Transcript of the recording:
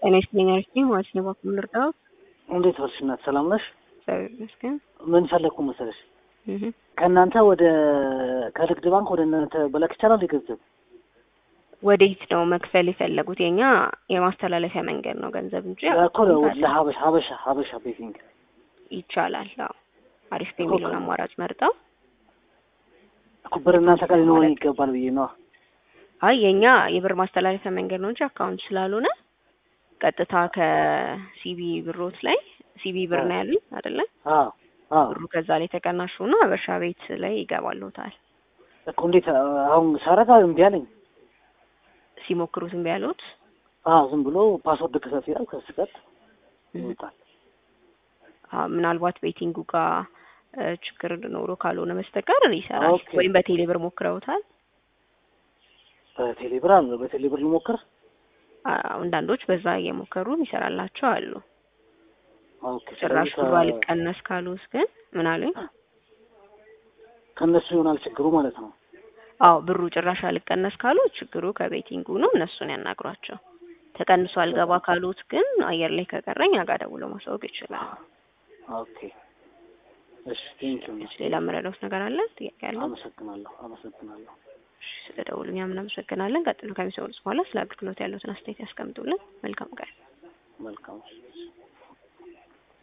ጤና ይስጥልኝ አሪፍ ማለት ነው። በኩል ልርዳዎት? እንዴት ዋልሽ እናት? ሰላም ነሽ? እግዚአብሔር ይመስገን። ምን ፈለግኩ መሰለሽ እህ ከእናንተ ወደ ከንግድ ባንክ ወደ እናንተ በላክ ይቻላል የገንዘብ ወዴት ነው መክፈል የፈለጉት? የኛ የማስተላለፊያ መንገድ ነው ገንዘብ እንጂ እኮ ለሀበሻ ሀበሻ ሀበሻ ቤቲንግ ይቻላል። አዎ አሪፍ የሚለውን አማራጭ መርጠው እኮ ብር እናንተ ጋር ሊኖረን ይገባል ብዬ ነው። አይ የኛ የብር ማስተላለፊያ መንገድ ነው እንጂ አካውንት ስላልሆነ ቀጥታ ከሲቢ ብሮት ላይ ሲቢ ብር ነው ያሉኝ አይደለ? አዎ አዎ ብሩ ከዛ ላይ ተቀናሽ ሆኖ ሀበሻ ቤት ላይ ይገባልዎታል። እኮ እንዴት አሁን ሳረጋ እምቢ አለኝ። ሲሞክሩት እምቢ ያሉት አዎ ዝም ብሎ ፓስወርድ ክፈት ይላል። ከስቀት ይወጣል። አዎ ምናልባት ቤቲንጉ ጋር እ ችግር ኖሮ ካልሆነ በስተቀር ይሰራል። ኦኬ። ወይም በቴሌ ብር ሞክረውታል? በቴሌብር አለ በቴሌብር ልሞክር። አዎ አንዳንዶች በዛ እየሞከሩ ይሰራላቸው አሉ። ኦኬ ጭራሽ ስለዚህ ብሩ ከ- አልቀነስ ካሉት ግን ምን አሉኝ? ከእነሱ ይሆናል ችግሩ ማለት ነው። አዎ ብሩ ጭራሽ አልቀነስ ካሉት ችግሩ ከቤቲንጉ ነው። እነሱን ያናግሯቸው። ተቀንሶ አልገባ ካሉት ግን አየር ላይ ከቀረኝ አጋ ደውሎ ማሳወቅ ይችላል። ኦኬ እሺ ቴንኪው እሺ፣ ሌላ የምረዳውት ነገር አለ? ጥያቄ አለ? አመሰግናለሁ አመሰግናለሁ። እሺ፣ ስለ ደውሉ እኛም እናመሰግናለን። ቀጥሎ ከሚሰሙት በኋላ ስለ አገልግሎት ያሉትን አስተያየት ያስቀምጡልን። መልካም ቀን። መልካም